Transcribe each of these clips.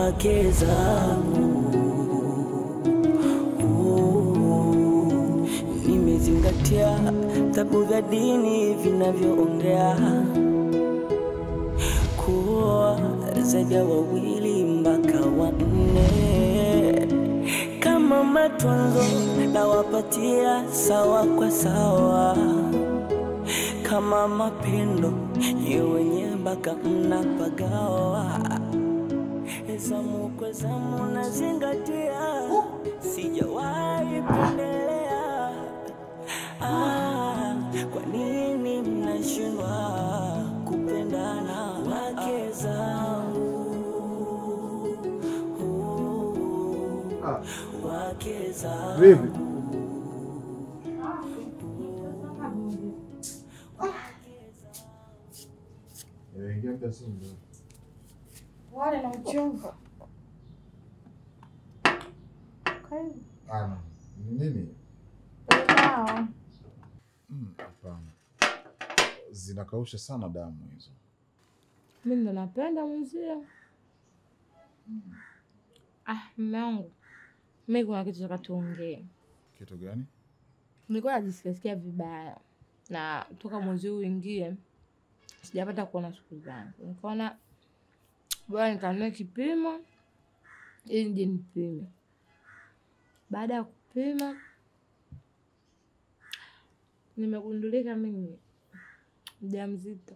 wake zangu. Oh, Nimezingatia vitabu vya dini vinavyoongea kuwa zaidi ya wawili mpaka wanne. Kama matunzo nawapatia sawa kwa sawa, kama mapendo ye wenye mpaka mnapagawa. Zamu kwa zamu nazingatia, sijawahi pendelea. Ah, kwa nini mnashindwa kupendana wake zangu? Oh, wake zangu. Vipi? Nimeingia muda si mrefu. Wale na uchovu. Karibu. Ana, ni nini? Sawa. Mm, Hapana, zinakausha sana damu hizo. Mimi ndo napenda mwenzio. Ah, mume wangu. Mimi kuna kitu nataka tuongee. Kitu gani? Nilikuwa najisikia vibaya na toka mwezi huu uingie sijapata kuona siku zangu. Nikaona bora nikanunue kipimo ili nije nipime. Baada ya kupima nimegundulika mimi mjamzito.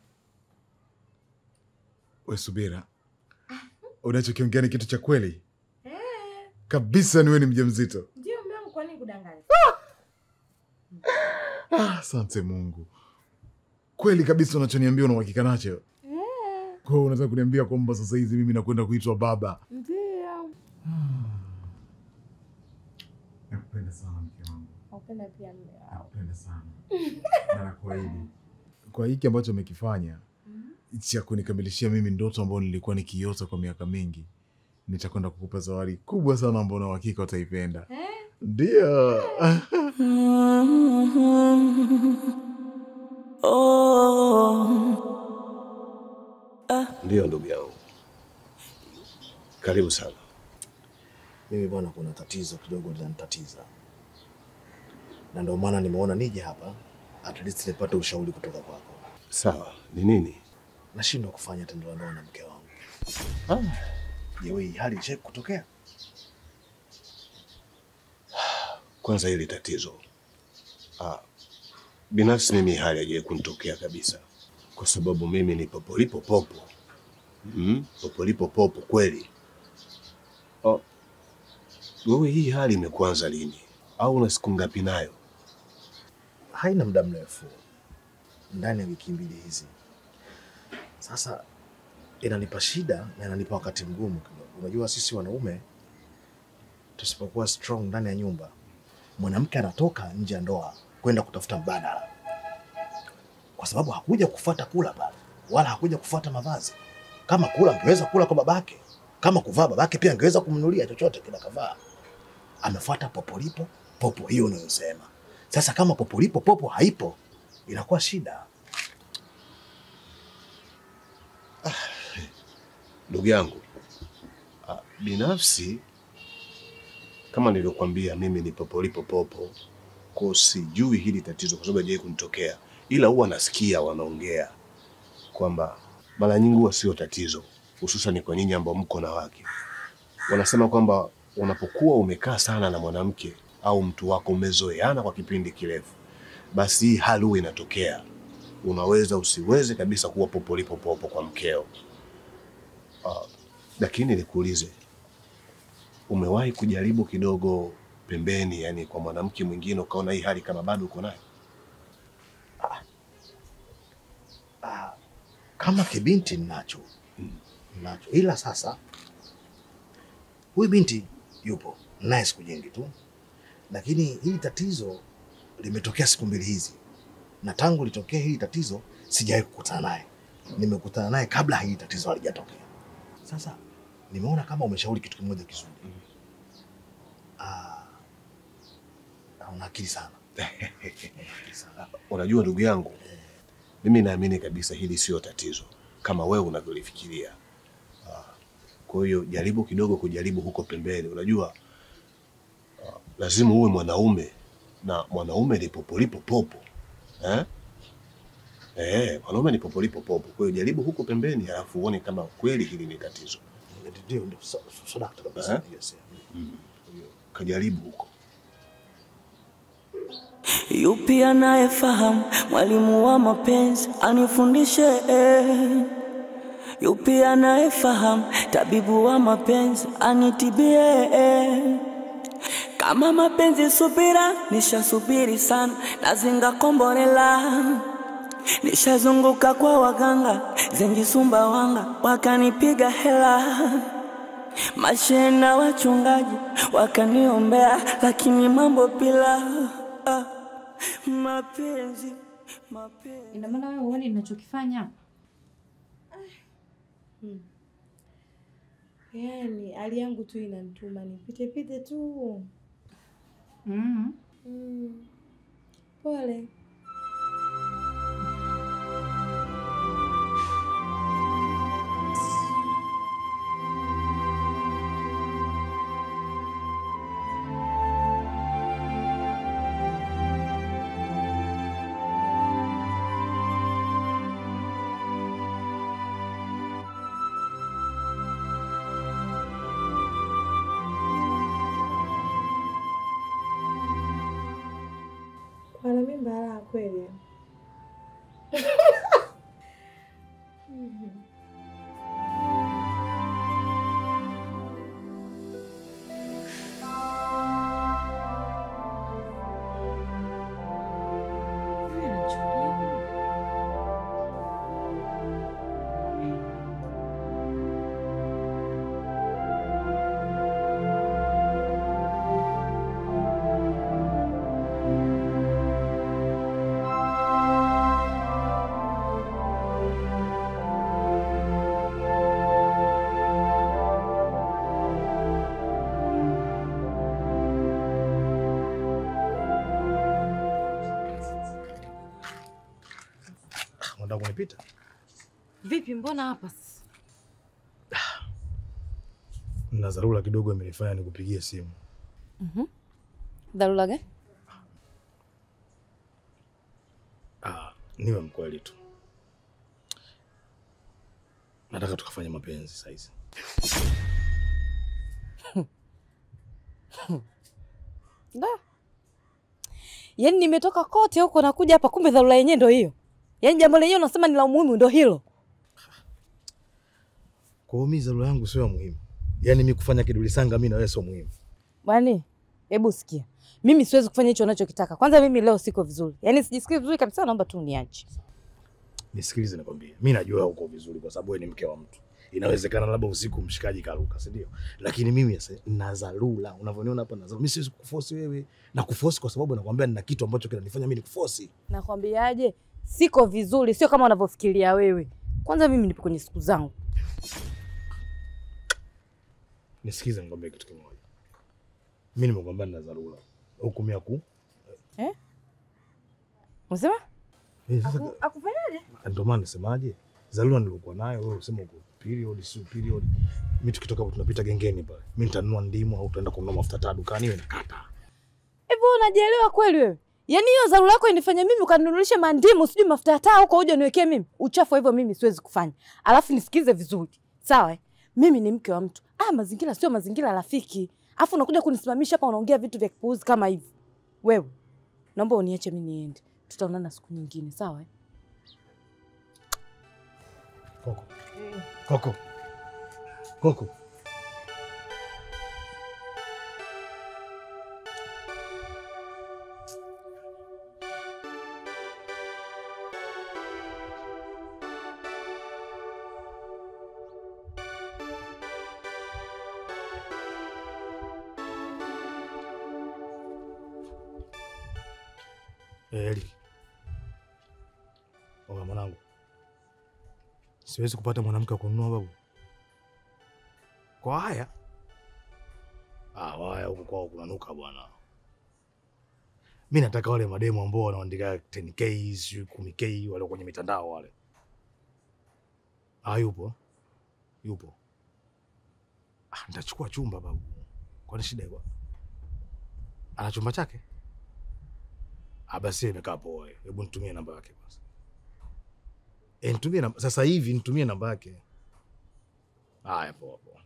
We subira, unachokiongea ni kitu cha kweli kabisa? Niwe ni mjamzito? Ndio mume wangu, kwa nini kudanganya? Ah, Asante Mungu, kweli kabisa unachoniambia una uhakika nacho? Kwa hiyo unataka kuniambia kwamba sasa hizi mimi nakwenda kuitwa baba? Ndio. Nakupenda sana mke wangu, Napenda pia mume wangu. nakupenda sana na nakuahidi kwa hiki ambacho umekifanya cha kunikamilishia mimi ndoto ambayo nilikuwa nikiota kwa miaka mingi, nitakwenda kukupa zawadi kubwa sana ambayo na uhakika utaipenda. Ndio. Ndiyo ndugu yangu, karibu sana. Mimi bwana, kuna tatizo kidogo linanitatiza, na ndio maana nimeona nije hapa at least nipate ushauri kutoka kwako. Sawa, ni nini? Nashindwa kufanya tendo la ndoa na mke wangu. Ah, Je, hii hali ishawahi kutokea? kwanza hili tatizo ah, binafsi mimi hali haijawahi kunitokea kabisa, kwa sababu mimi ni popolipo popo mm, popolipo popo kweli. Oh, wewe hii hali imekuanza lini au una siku ngapi nayo? Haina muda mrefu, ndani ya wiki mbili hizi. Sasa inanipa shida na inanipa wakati mgumu kidogo. Unajua sisi wanaume tusipokuwa strong ndani ya nyumba, mwanamke anatoka nje ya ndoa kwenda kutafuta mbadala, kwa sababu hakuja kufuata kula pale, wala hakuja kufuata mavazi. Kama kula angeweza kula kwa babake, kama kuvaa babake pia angeweza kumnunulia chochote kila kavaa. Amefuata popolipo popo, hiyo unayosema. Sasa kama popolipo popo haipo, inakuwa shida. Ndugu yangu, ah, binafsi kama nilivyokuambia, mimi ni popolipo popo, kwa sijui hili tatizo kwa sababu haijawahi kunitokea, ila huwa nasikia wanaongea kwamba mara nyingi huwa sio tatizo, hususan kwa nyinyi ambao mko na wake. Wanasema kwamba unapokuwa umekaa sana na mwanamke au mtu wako umezoeana kwa kipindi kirefu, basi hii hali huwa inatokea. Unaweza usiweze kabisa kuwa popolipo popo kwa mkeo. Ah, lakini nikuulize, umewahi kujaribu kidogo pembeni, yani kwa mwanamke mwingine, ukaona hii hali kama bado uko nayo? Ah, kama kibinti ninacho nacho, ila sasa huyu binti yupo naye siku nyingi tu, lakini hili tatizo limetokea siku mbili hizi, na tangu litokea hili tatizo sijawahi kukutana naye. Nimekutana naye kabla hili tatizo halijatokea. Sasa nimeona kama umeshauri kitu kimoja kizuri. Ah, una akili sana. Una akili sana. Unajua ndugu yangu, mimi naamini kabisa hili sio tatizo kama wewe unavyolifikiria. Ah, Kwa hiyo jaribu kidogo kujaribu huko pembeni. Unajua uh, lazima uwe mwanaume na mwanaume ni popolipo popo eh? Eh, mwanaume ni popolipo popo. Kwa hiyo jaribu huko pembeni, alafu uone kama kweli hili ni tatizo. Ndio, ndio, so- so- so dakta kabisa. Eh? Yes, yeah. Kwa hiyo kajaribu huko. Yupi anayefahamu mwalimu wa mapenzi anifundishe? eh. Yupi anayefahamu tabibu wa mapenzi anitibie? eh. Kama mapenzi subira, nishasubiri sana, nazinga kombolela, nishazunguka kwa waganga zengi Sumbawanga, wakanipiga hela mashena wachungaji wakaniombea, lakini mambo bila ah, mapenzi mapenzi Ina maana wewe huoni ninachokifanya? Yaani hali yangu tu inanituma nipite pite tu. Mm. Mm. Pole. Kwana mimba la kweli. Wewe unanichukulia nini? Unataka kunipita? Vipi, mbona hapa sasa? Na dharura kidogo imenifanya nikupigie simu. Dharura gani? Ah, niwe mkweli tu. Nataka tukafanye mapenzi saizi. Da. Yaani nimetoka kote huko nakuja hapa kumbe dharura yenyewe ndio hiyo. Yaani jambo lenyewe unasema ni la umuhimu ndio hilo. Kwa hiyo mimi dharura yangu sio ya muhimu. Yaani mimi kufanya kiduli sanga mimi na wewe sio muhimu. Bwani, hebu sikia. Mimi siwezi kufanya hicho unachokitaka. Kwanza mimi leo siko vizuri. Yaani sijisikii vizuri kabisa naomba tu uniache. Nisikilize nikwambie. Mimi najua uko vizuri kwa sababu wewe ni mke wa mtu. Inawezekana labda usiku mshikaji karuka, si ndio? Lakini mimi sasa na dharura. Unavyoniona hapa na dharura. Mimi siwezi kukuforce wewe. Na kuforce kwa sababu nakwambia nina kitu ambacho kinanifanya mimi nikuforce. Nakwambiaje? Siko vizuri, sio kama unavyofikiria wewe. Kwanza mimi nipo kwenye siku zangu. Nisikize nikwambie kitu kimoja. Mimi nimekwambia nina dharura. Huku mimi aku. Unasema? Eh, sasa Akufanyaje? ndio maana nisemaje? Dharura nilikuwa nayo wewe usema uko period sio period. Mimi tukitoka hapo tunapita gengeni pale. Mimi nitanunua ndimu au tutaenda kununua mafuta taa dukani wewe nakata. Hivi unajielewa kweli wewe? Yaani hiyo dharura yako inifanya mimi ukanunulisha mandimu sijui mafuta ya taa huko uje niwekee mimi. Uchafu hivyo mimi siwezi kufanya. Alafu nisikize vizuri. Sawa? eh? Mimi ni mke wa mtu. Ah, mazingira sio mazingira rafiki. Alafu unakuja kunisimamisha hapa unaongea vitu vya kipuuzi kama hivi. Wewe, naomba uniache mimi niende. Tutaonana siku nyingine, sawa? eh? Koko. Koko. Koko. Eh, Eli. Oga mwanangu. Siwezi kupata mwanamke wa kununua babu. Kwa haya? Ah, waya huko kwao kunanuka bwana. Mi nataka wale mademu ambao wanaandika 10k, sijui 10k wale kwenye mitandao wale. Ah, yupo. Yupo. Ah, nitachukua chumba babu. Kwani shida iko? Ana chumba chake? Ah, basi imekaa poa. Hebu nitumie namba yake kwanza. Eh, nitumie namba sasa hivi, nitumie namba yake. Haya, poa poa.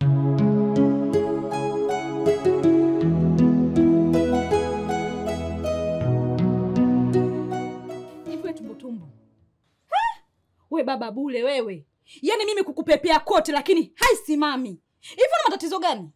Hivi tumbotumbo we baba bule wewe, yaani mimi kukupepea kote lakini haisimami hivi. Una matatizo gani?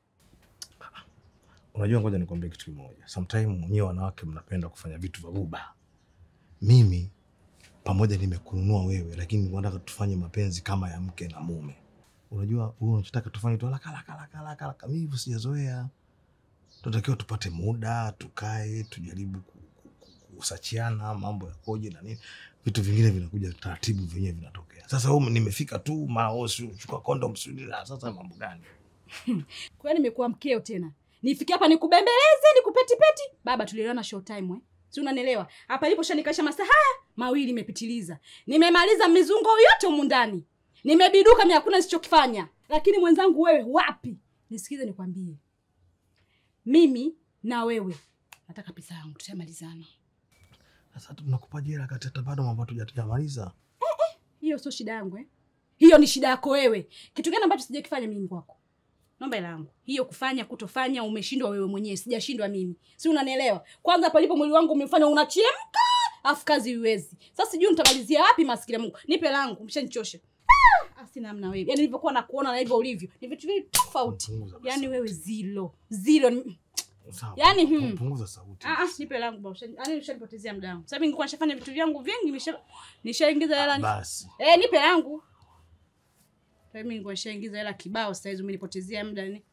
Unajua, ngoja nikwambie kitu kimoja. Sometime nyewe wanawake mnapenda kufanya vitu vya buba. Mimi pamoja nimekununua wewe, lakini nataka tufanye mapenzi kama ya mke na mume. Unajua wewe unachotaka tufanye tu haraka haraka haraka haraka haraka. Mimi hivyo sijazoea. Tunatakiwa tupate muda, tukae, tujaribu ku- ku- ku- kusachiana mambo yakoje na nini. Vitu vingine vinakuja taratibu, vyenyewe vinatokea. Sasa wewe nimefika tu mao, si chukua condom, si sasa mambo gani? Kwa hiyo nimekuwa mkeo tena, nifike hapa nikubembeleze nikupetipeti? Baba, tulielewana show time eh? si unanielewa? Hapa ilipo shanikaisha masaa haya mawili imepitiliza, nimemaliza mizungo yote humu ndani, nimebiduka, mimi hakuna nisichokifanya. Lakini mwenzangu wewe wapi? Nisikize nikwambie, mimi na wewe nataka pesa yangu, tushamalizana. Sasa tunakupa jela kati hata bado mambo hatujamaliza. Hiyo sio shida yangu eh? Hiyo ni shida yako wewe. Kitu gani ambacho sijakifanya mimi kwako? Naomba hela yangu. Hiyo kufanya kutofanya umeshindwa wewe mwenyewe, sijashindwa mimi. Si unanielewa? Kwanza palipo mwili wangu umefanya unachemka, afu kazi iwezi. Sasa sijui nitamalizia wapi maskini ya Mungu. Nipe langu, mshanichosha. Ah, sina namna wewe. Yaani nilivyokuwa nakuona na hivyo ulivyo. Ni vitu viwili tofauti. Punguza basi. Yaani wewe zilo. Zilo. ni- Sawa. Yaani, hmm. punguza sauti. Ah, ah, nipe langu baba. Ushani- Yaani ushanipotezea muda wangu. Sasa mimi nilikuwa nishafanya vitu vyangu vingi, nisha nishaingiza hela ni- Basi. Eh, nipe yangu. Sasa mimi nilikuwa nishaingiza hela kibao, sasa hizo umenipotezea muda ni.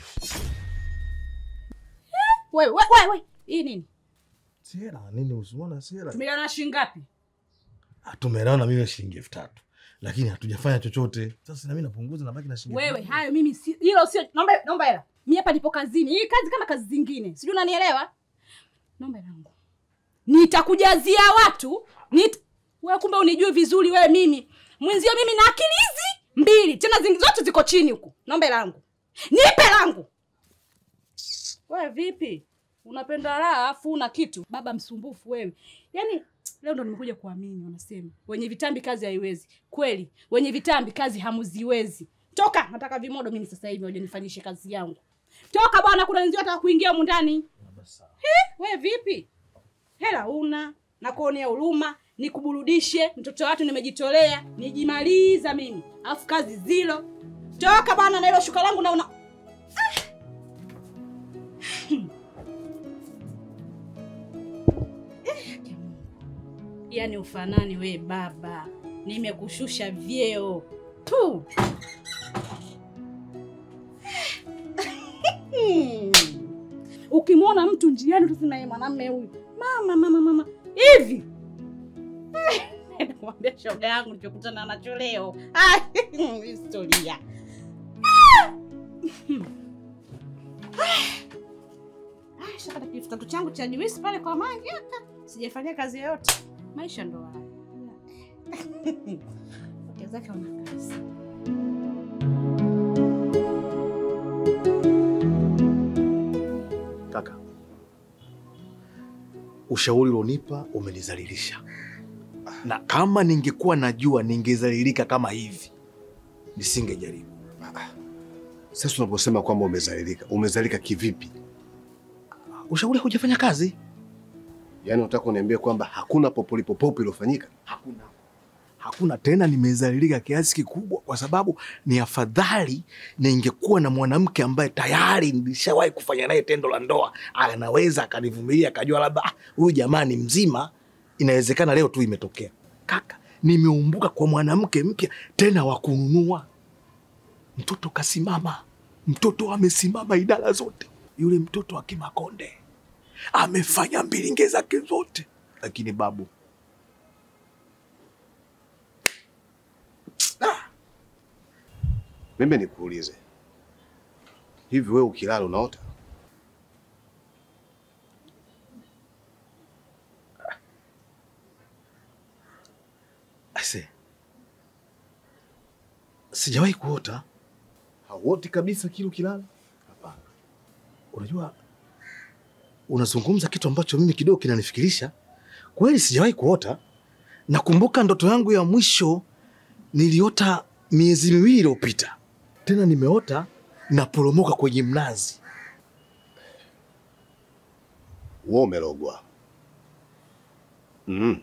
Wewe, wewe, wewe. Hii nini? Sera nini usiona sera? Tumeelewana shilingi ngapi? Tumeelewana mimi shilingi elfu tatu. Lakini hatujafanya chochote. Sasa na mimi napunguza nabaki na shilingi. Wewe, elfu hayo mimi si hilo sio naomba naomba hela. Mimi hapa nipo kazini. Hii kazi kama kazi zingine. Sijui unanielewa? Naomba hela yangu. Nitakujazia watu. Nit... Wewe kumbe unijui vizuri wewe mimi. Mwenzio mimi na akili hizi mbili. Tena zingi zote ziko chini huku. Naomba hela yangu. Nipe langu. Wewe vipi? Unapenda raha afu una kitu. Baba msumbufu wewe. Yaani leo ndo nimekuja kuamini wanasema. Wenye vitambi kazi haiwezi. Kweli, wenye vitambi kazi hamuziwezi. Toka, nataka vimodo mimi sasa hivi waje nifanyishe kazi yangu. Toka bwana, kuna wenzio wataka kuingia humu ndani. Wewe vipi? Hela una na kuonea huruma, nikuburudishe, mtoto wa watu nimejitolea, nijimaliza mimi. Alafu kazi zilo. Toka bwana na hilo shuka langu na una Yaani ufanani we baba, nimekushusha vyeo tu. Ukimwona mtu njiani utasema yeye mwanamume huyu, mama mama mama hivi. Nakwambia shoga yangu nilichokutana nacho leo, Ah, historia. Ah, shapata kitu tatu changu cha juisi pale kwa mangi aka sijafanyia kazi yoyote. Maisha ndo haya. Wake zake wana kazi. Kaka, ushauri ulionipa umenizalilisha, na kama ningekuwa najua ningezalilika kama hivi nisingejaribu. Sasa unaposema kwamba umezalilika, umezalilika kivipi? Ushauri hujafanya kazi. Yaani unataka kuniambia kwamba hakuna popolipopopo iliyofanyika? Hakuna, hakuna tena. Nimezalilika kiasi kikubwa, kwa sababu ni afadhali ningekuwa na mwanamke ambaye tayari nilishawahi kufanya naye tendo la ndoa, anaweza akanivumilia, akajua labda "Ah, huyu jamaa ni mzima, inawezekana leo tu imetokea. Kaka, nimeumbuka kwa mwanamke mpya tena wa kununua. Mtoto kasimama, mtoto amesimama idara zote, yule mtoto wa Kimakonde amefanya mbilinge zake zote, lakini babu Mimi nikuulize, hivi wewe ukilala unaota? ase, sijawahi kuota. Hauoti kabisa kile ukilala? Hapana. Unajua, unazungumza kitu ambacho mimi kidogo kinanifikirisha. Kweli sijawahi kuota. Nakumbuka ndoto yangu ya mwisho niliota miezi miwili iliyopita, tena nimeota naporomoka kwenye mnazi. Wewe umerogwa. Mm.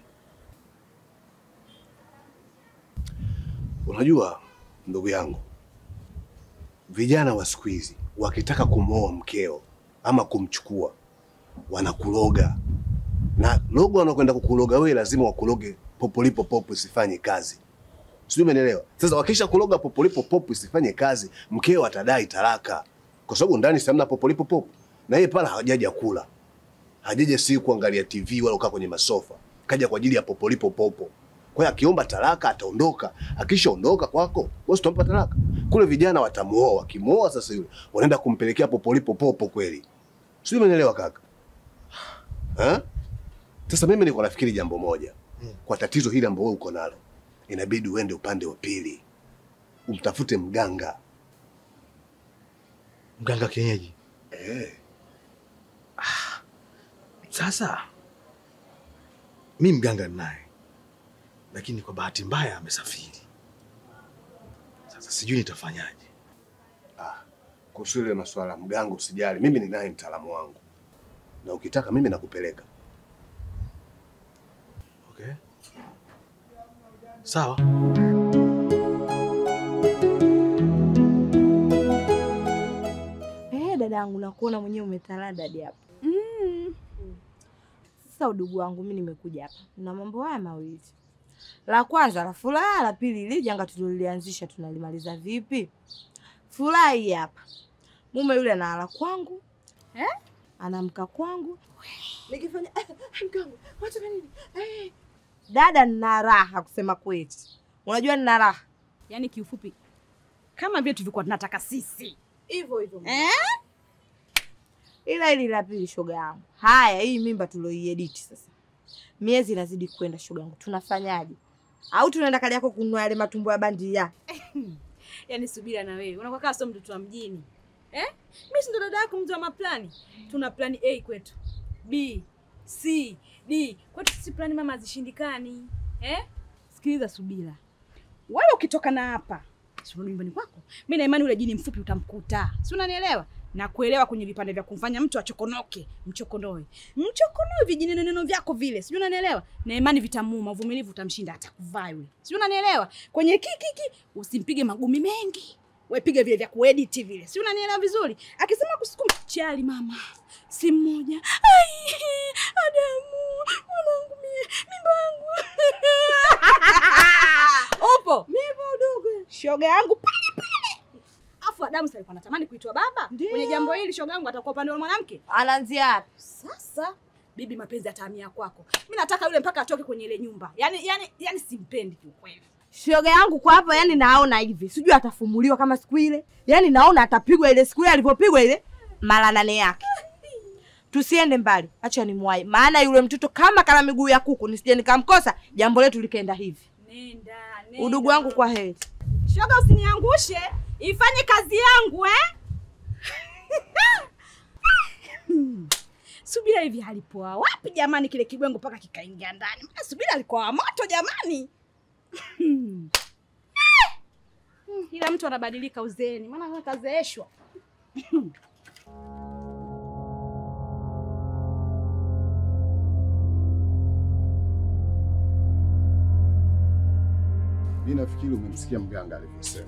Unajua ndugu yangu, vijana wa siku hizi wakitaka kumwoa mkeo ama kumchukua wanakuloga, na logo wanakwenda kukuloga wewe, lazima wakuloge popolipo popo isifanye kazi, sijui umenielewa? Sasa wakisha kuloga popolipo popo isifanye kazi, mkeo atadai talaka, kwa sababu ndani samna popolipo popo, na yeye pala hajaja kula hajaja si kuangalia TV wala kukaa kwenye masofa, kaja kwa ajili ya popolipo popo. Kwa hiyo akiomba talaka ataondoka, akishaondoka kwako wewe utampa talaka. Kule vijana watamuoa, wakimuoa sasa yule wanaenda kumpelekea popolipo popo kweli. Sio, umeelewa kaka? Ha? Sasa mimi niko nafikiri jambo moja. Kwa tatizo hili ambalo wewe uko nalo, inabidi uende upande wa pili. Umtafute mganga. Mganga kienyeji. Eh, Sasa mi mganga ninaye, lakini kwa bahati mbaya amesafiri. Sasa sijui nitafanyaje. kuhusu ile masuala ya mganga usijali, mimi ninaye mtaalamu wangu, na ukitaka mimi nakupeleka. Okay. Sawa. Eh, dadangu nakuona mwenyewe umetalada hadi hapa. Mm. Sasa udugu wangu mimi nimekuja hapa. Na mambo haya mawili. La kwanza la furaha, la pili ile janga tulilolianzisha tunalimaliza vipi? Furaha hii hapa. Mume yule analala kwangu. Eh? Anamka kwangu. Nikifanya mkangu, wacha nini? Eh. Dada nina raha kusema kweli. Unajua nina raha. Yaani kiufupi kama vile tulivyokuwa tunataka sisi. Hivyo hivyo. Eh? ila hili la pili shoga yangu. Haya, hii mimba tulioiedit sasa, miezi inazidi kwenda shoga yangu, tunafanyaje? Au tunaenda kali yako kununua yale matumbo ya bandia? Yaani subira na wewe. Unakuwa kama sio mtoto wa mjini. Eh? Mimi si ndo dada yako mtu wa maplani. Tuna plani A kwetu. B, C, D. Kwetu sisi plani mama hazishindikani. Eh? Sikiliza subira. Wewe ukitoka na hapa, si unarudi nyumbani kwako. Mimi na imani ule jini mfupi utamkuta. Si unanielewa? Na kuelewa kwenye vipande vya kumfanya mtu achokonoke, mchokonoe. Mchokonoe vijini neno vyako vile. Sijui unanielewa? Na imani vitamuuma, uvumilivu utamshinda atakuvaa yule. Sijui unanielewa? Kwenye kikiki usimpige magumi mengi. We piga vile vya kuedit vile. Si unanielewa vizuri? Akisema kusukuma chali mama. Si mmoja. Ai, Adamu, mwanangu mie, mimba yangu. Upo? Nipo udogo. Shoga yangu pale pale. Afu Adamu sasa alikuwa anatamani kuitwa baba. Kwenye jambo hili shoga yangu atakuwa upande wa mwanamke. Anaanzia wapi? Sasa bibi mapenzi atahamia kwako. Mimi nataka yule mpaka atoke kwenye ile nyumba. Yaani yaani yaani simpendi kiukweli. Shoga yangu kwa hapa, yani naona hivi, sijui atafumuliwa kama siku ile, yani naona atapigwa ile siku ile alivyopigwa ile mara nane yake. Tusiende mbali, acha nimwahi, maana yule mtoto kama kala miguu ya kuku, nisije nikamkosa, jambo letu likaenda hivi. Nenda, nenda. Udugu wangu kwa heri. Shoga usiniangushe. Ifanye kazi yangu eh? Subira hivi alipoa wapi jamani kile kibwengo mpaka kikaingia ndani? Maana Subira alikuwa wa moto jamani. Hmm, Ila mtu anabadilika uzeeni, maana kazeeshwa. Mimi nafikiri umemsikia mganga alivyosema.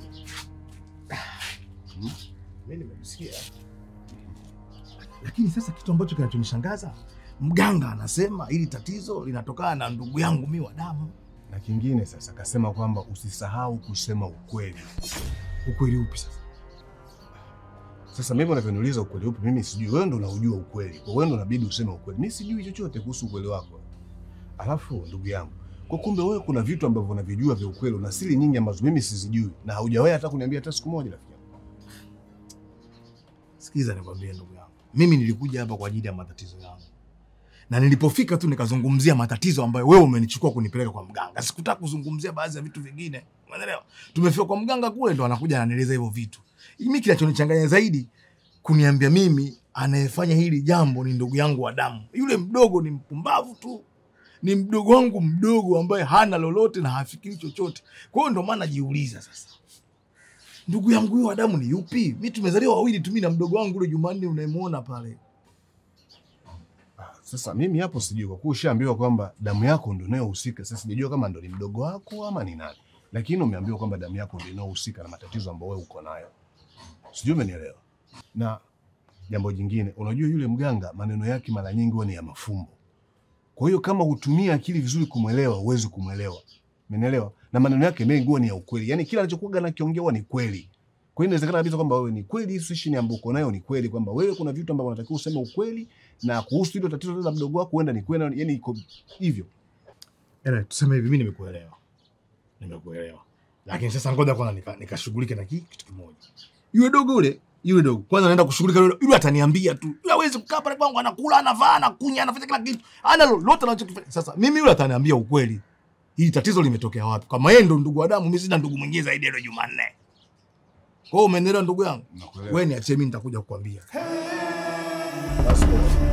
Mimi nimemsikia, lakini sasa kitu ambacho kinachonishangaza mganga anasema hili tatizo linatokana na ndugu yangu mi wa damu. Na kingine sasa, akasema kwamba usisahau kusema ukweli. Ukweli upi sasa? Sasa mimi unavyoniuliza ukweli upi, mimi sijui. Wewe ndo unaujua ukweli, kwa wewe ndo unabidi useme ukweli. Mimi sijui chochote kuhusu ukweli wako. Alafu ndugu yangu, kwa kumbe wewe kuna vitu ambavyo unavijua vya ukweli na siri nyingi ambazo mimi sizijui, na haujawahi hata kuniambia hata siku moja, rafiki yangu. Sikiza nikwambie ndugu yangu, mimi nilikuja hapa kwa ajili ya matatizo yangu, na nilipofika tu nikazungumzia matatizo ambayo wewe umenichukua kunipeleka kwa mganga. Sikutaka kuzungumzia baadhi ya vitu vingine, umeelewa? Tumefika kwa mganga kule, ndo anakuja ananieleza hivyo vitu. Mimi kinachonichanganya zaidi kuniambia mimi anayefanya hili jambo ni ndugu yangu wa damu. Yule mdogo ni mpumbavu tu, ni mdogo wangu mdogo ambaye hana lolote na hafikiri chochote. Kwa hiyo ndo maana najiuliza sasa, ndugu yangu huyo wa damu ni yupi? Mi tumezaliwa wawili tu, mimi na mdogo wangu yule Jumanne unayemwona pale. Sasa mimi hapo sijui, kwa kuwa ushaambiwa kwamba damu yako ndio inayohusika. Sasa sijajua kama ndo ni mdogo wako ama ni nani, lakini umeambiwa kwamba damu yako ndio inayohusika na matatizo ambayo wewe uko nayo. Sijui umenielewa. Na jambo jingine, unajua yule mganga maneno yake mara nyingi huwa ni ya mafumbo. Kwa hiyo kama hutumia akili vizuri kumwelewa, huwezi kumwelewa. Umenielewa? Na maneno yake mengi huwa ni ya ukweli, yaani kila anachokuwa anakiongea huwa ni kweli. Kwa hiyo inawezekana kabisa kwamba wewe ni kweli, situation ambayo uko nayo ni kweli, kwamba wewe kuna vitu ambavyo unatakiwa useme ukweli, na kuhusu hilo tatizo la mdogo wako huenda ni kweli, yaani iko hivyo. Ela, tuseme hivi, mimi nimekuelewa, nimekuelewa, lakini sasa ngoja kwanza nika- nikashughulike na ki- kitu kimoja. Yule dogo yule yule dogo kwanza naenda kushughulika yule, yule ataniambia tu, yule hawezi kukaa pale kwangu, anakula, anavaa, anakunya, anafanya kila kitu, ana lolote anachokifanya. Sasa mimi yule ataniambia ukweli, hili tatizo limetokea wapi? Kama yeye ndo ndugu wa damu, mimi sina ndugu mwingine zaidi ya yule Jumanne. Kwa hiyo umenielewa ndugu yangu? Nakuelewa. Wewe niachie mimi, nitakuja kukwambia. Basi poa.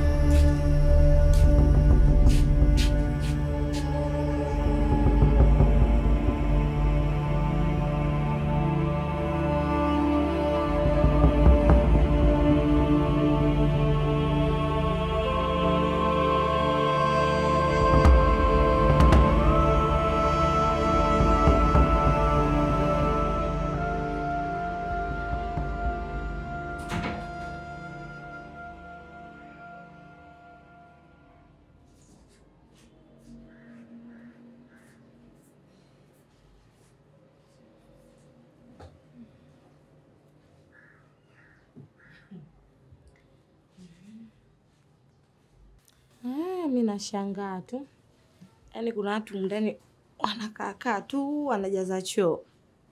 Ah, mi nashangaa tu, yaani kuna watu ndani wanakaakaa tu wanajaza choo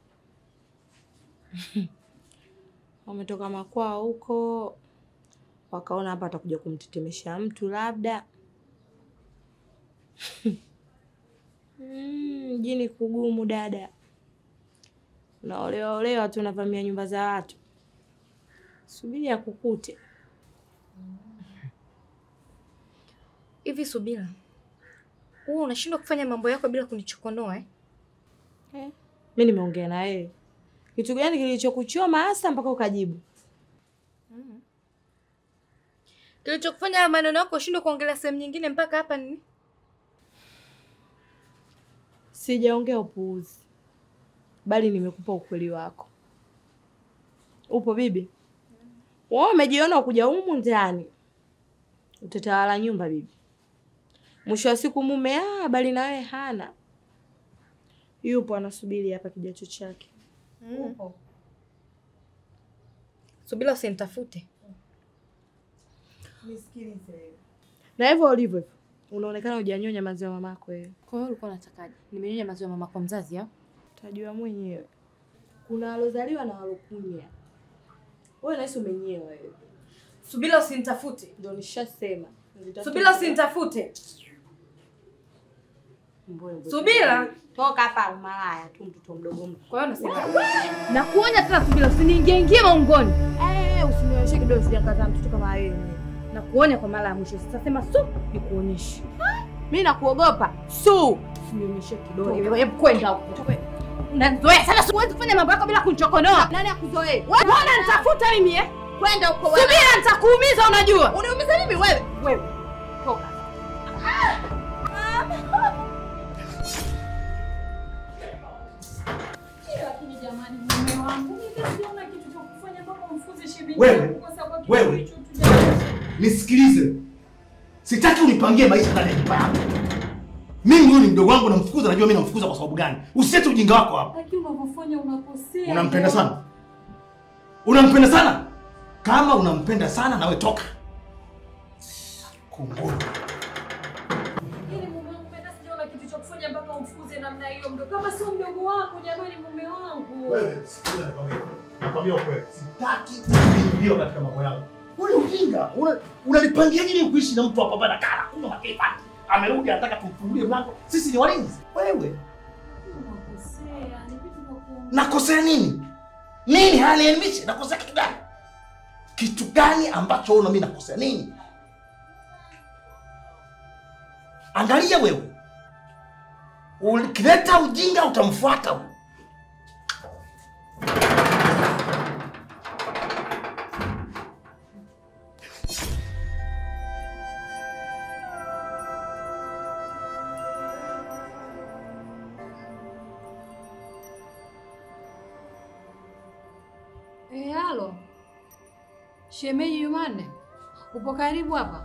wametoka makwao huko, wakaona hapa atakuja kumtetemesha mtu labda. Mm, mjini kugumu dada, unaolewa olewa tu unavamia nyumba za watu, subiri akukute. Hivi Subira, huwa unashindwa kufanya mambo yako bila kunichokonoa eh? Eh, mi nimeongea na wewe kitu gani kilichokuchoma hasa mpaka ukajibu? Kilichokufanya haya maneno yako ushindwe kuongelea sehemu nyingine mpaka hapa nini? Sijaongea upuuzi, bali nimekupa ukweli wako. Upo bibi? Wewe umejiona ukuja humu ndani utatawala nyumba bibi. Mwisho wa siku mume ah, bali na wewe hana, yupo anasubiri hapa kijacho chake. Upo. Subira usinitafute. Na hivyo ulivyo hivyo, unaonekana hujanyonya maziwa mamako wewe. Kwa hiyo ulikuwa unatakaje? Nimenyonya maziwa mama kwa mzazi au? Utajua mwenyewe. Kuna walozaliwa na walokunya. Wewe nahisi umenyewa wewe. Subira usinitafute. Ndio nishasema. Subira usinitafute. Mbona- Subira. Toka hapa malaya tu mtoto mdogo mdogo. Kwa hiyo nasema na kuonya tena Subira usiniingie ingie maungoni. Eh, usinionyeshe kidole sijakazaa mtoto kama wewe. Na kuonya kwa mara ya mwisho. Sasa sema su nikuonyeshe. Mimi nakuogopa. Su. Usinionyeshe kidole. Hebu kwenda huko. Unanizoea sana siwezi kufanya mambo yako bila kunichokonoa. Nani akuzoee? Wewe unanitafuta mimi eh? Kwenda huko wewe. Subira nitakuumiza unajua. Uniumiza mimi wewe? Wewe. Toka. Wewe, wewe, nisikilize, sitaki unipangie maisha ndani ya nyumba yangu. Mimi huyu ni mdogo wangu, namfukuza. Najua mimi namfukuza kwa sababu gani? Usete ujinga wako hapa. Lakini unavyofanya unakosea. Unampenda sana, unampenda sana. Kama unampenda sana, nawe toka. Kunguru. Yaani mume wangu mimi hata sijaona kitu cha kufanya mpaka umfukuze namna hiyo mdogo. Kama sio mdogo wako jamani mume wangu. Wewe, sikiliza nakwambia. Nakwambia ukweli. Sitaki kuingia katika mambo yangu. Ule ujinga, una- unanipangia nini kuishi na mtu hapa bana kana kunywa makepa. Amerudi anataka tumfungulie mlango. Sisi ni walinzi. Wewe, Unakosea. Ni vitu vya kuongea. nakosea nini? Nini hanielimishi? Nakosea kitu gani? Kitu gani ambacho una mimi nakosea nini? Angalia wewe, ukileta ujinga utamfuata huyu. Eh, halo. Shemeji Jumanne. Upo karibu hapa?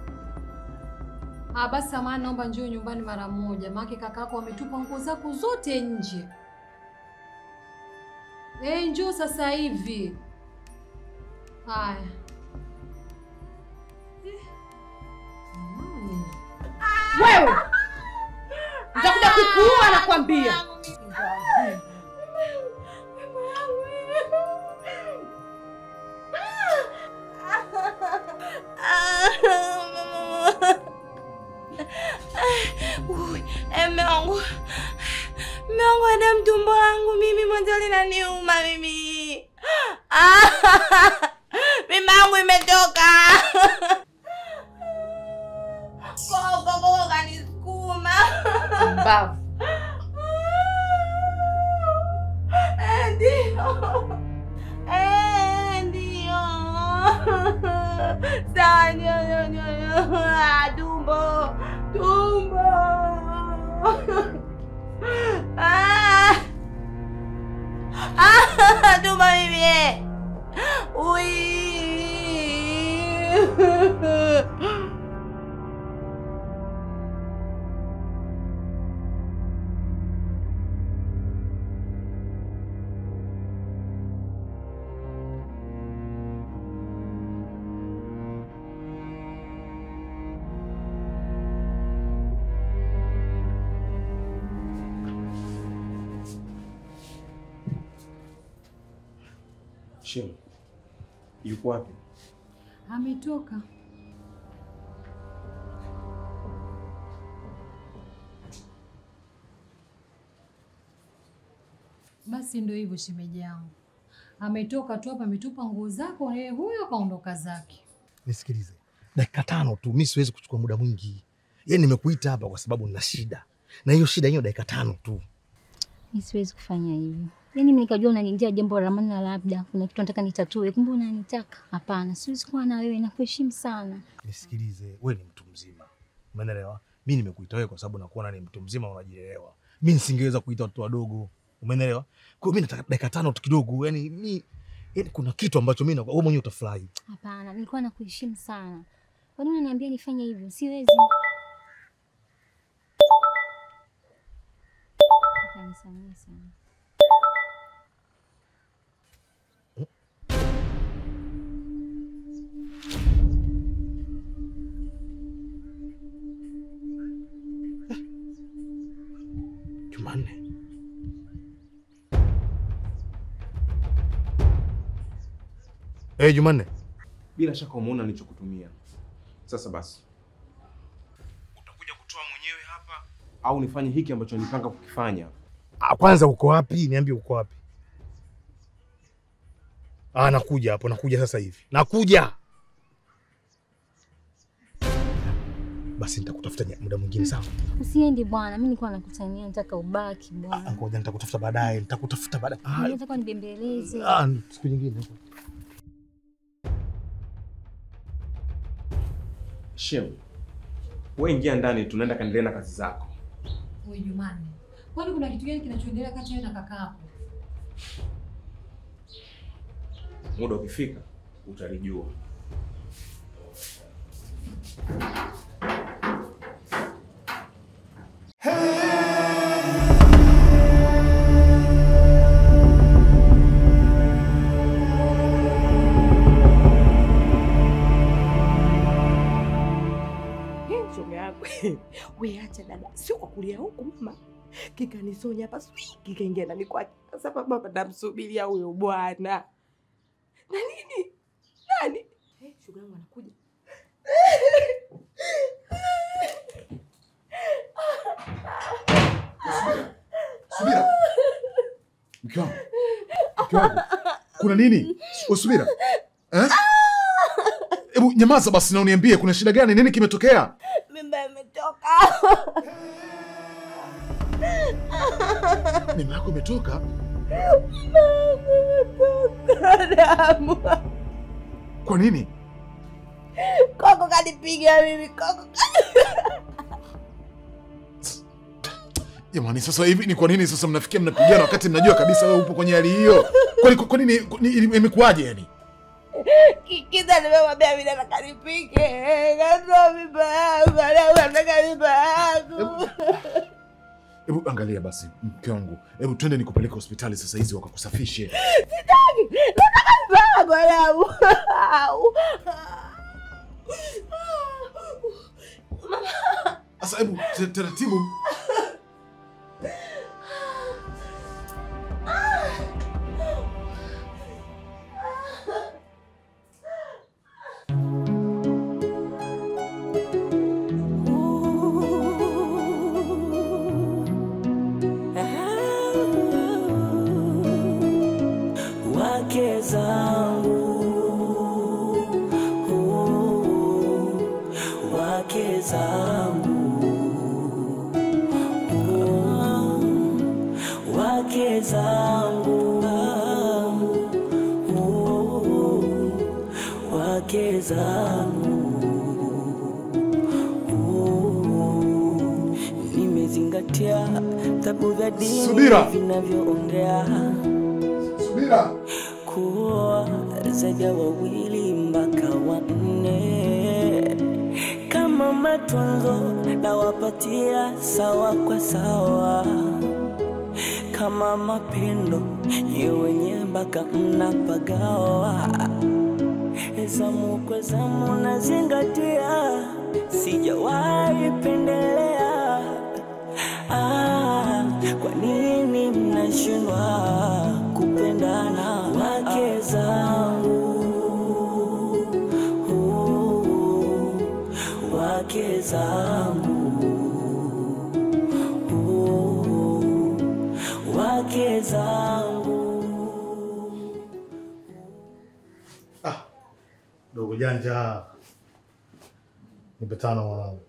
Ah, basi samahani, naomba njoo nyumbani mara moja. Maana kakako ametupa nguo zako zote nje. Eh, njoo sasa hivi. Haya. Eh, jamani. Wewe nitakuja kukuua nakwambia. Mme wangu, mme wangu, ada mtumbo langu mimi mwanzo linaniuma mimi. Mimba yangu imetoka. Koko koko kanisukuma. Mbavu. Eh, Ndio. Eh, ndio. Sawa, ndio, ndio, ndio, ndio. Ah, Tumbo. Tumbo. Ah. Ah, tumbo mimi. eh. Ui. Shem, yuko wapi? Ametoka. Basi ndio hivyo shemeji yangu. Ametoka tu hapa ametupa nguo zako yeye huyo akaondoka zake. Nisikilize, dakika tano tu, mi siwezi kuchukua muda mwingi. Yaani nimekuita hapa kwa sababu nina shida, na hiyo shida hiyo dakika tano tu. Mi siwezi kufanya hivyo. Yaani mimi nikajua unaniingia jambo la maana, labda kuna kitu nataka nitatue, kumbe unanitaka. Hapana, siwezi kuwa na wewe, nakuheshimu sana. Nisikilize, wewe ni mtu mzima, umeelewa? Mi nimekuita wewe kwa sababu nakuona ni mtu mzima, unajielewa. Mi nisingeweza kuita watoto wadogo, umeelewa? Kwa hiyo mi nataka dakika tano tu kidogo, yani mi yani kuna kitu ambacho mi wewe mwenyewe utafurahi. Hapana, nilikuwa nakuheshimu sana. Kwa nini unaniambia nifanye hivyo? Siwezi. Utanisamehe sana. Jumanne, eh, Jumanne, Bila shaka umeona nilichokutumia. Sasa basi, utakuja kutoa mwenyewe hapa au nifanye hiki ambacho nilipanga kukifanya? Ah, kwanza uko wapi? Niambie uko wapi? Ah, nakuja hapo, nakuja sasa hivi, nakuja. Basi nitakutafuta nya- muda mwingine, sawa? Usiendi bwana, mimi nilikuwa nakutania, nataka ubaki Ah, bwana. Ngoja nitakutafuta baadaye, nitakutafuta baadaye. Mimi Ah, nataka nibembeleze. ah, siku nyingine. Shem, wewe ingia ndani, tunaenda kaendelea na kazi zako. Wewe Jumanne. Kwani kuna kitu gani kinachoendelea kati ya wewe na kakaako? Muda ukifika utalijua. shoga yako we acha dada, sio kwa kulia huku mama kikanisonya hapa swi kikaingia ndani kwake. Sasa baba namsubiria huyo bwana na nini nani Eh, shoga yangu anakuja Subira. Mke wangu, mke wangu, kuna nini? Subira eh? Hebu nyamaza basi na uniambie kuna shida gani? Nini kimetokea? Mimba imetoka. Mimba yako imetoka? Imetoka damu. Kwa nini? Koko kanipiga mimi, Koko Jamani, sasa hivi ni kwa nini sasa mnafikia mnapigana wakati mnajua kabisa wewe upo kwenye hali hiyo? Kwani kwa nini kwa nini- imekuwaje yani? Kikiza nimemwambia mimi nataka nipike. Katoa mimba yangu, leo nataka mimba yangu. Hebu angalia basi mke wangu, hebu twende nikupeleke hospitali sasa hizi wakakusafishe. Sitaki. Nataka mimba yangu damu. Au. Sasa hebu ta- taratibu. wake zangu oh, wake zangu oh, wake zangu oh, wake zangu oh, nimezingatia tabu vya dini Subira. vinavyoongea Subira. kuoa zaidi ya wawili mpaka wanne. Kama matunzo nawapatia sawa kwa sawa, kama mapendo ye wenye mpaka mnapagawa. Zamu kwa zamu nazingatia, sijawahi pendelea. Ah, kwa nini mnashindwa kupendana wake zangu oh, wake zangu oh, wake zangu Dogo janja, nipe tano mwanangu.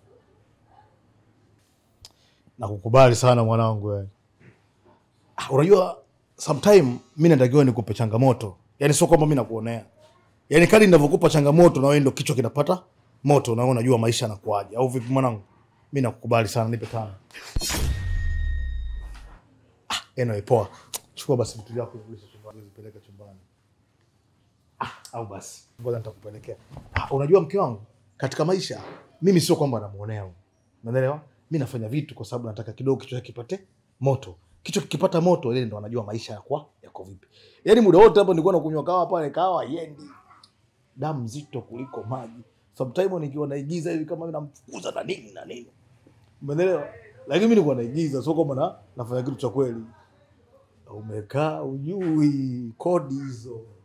Nakukubali sana mwanangu wewe. Ah, Unajua sometime mi natakiwa nikupe changamoto, yaani sio kwamba mi nakuonea, yaani kadi ninavyokupa changamoto na wewe ndo kichwa kinapata moto, na wewe unajua maisha yanakuaje, au vipi mwanangu? Mi nakukubali sana, nipe tano. Ah, anyway, poa. Chukua basi vitu vyako urudishe chumbani, uzipeleke chumbani. Ah, au basi ngoja nitakupelekea. Ah, unajua mke wangu, katika maisha mimi sio kwamba namuonea, huyu. unaelewa? Mi nafanya vitu kwa sababu nataka kidogo kichwa chake kipate moto. Kichwa kikipata moto, ile ndo anajua maisha yako yako vipi. Yaani muda wote hapo nilikuwa nakunywa kawa pale, kawa yendi damu nzito kuliko maji. Sometime nikiwa naigiza hivi kama namfukuza na nini na nini, umeelewa? Lakini mimi nilikuwa naigiza, sio kwamba na nafanya kitu cha kweli. Umekaa ujui kodi hizo.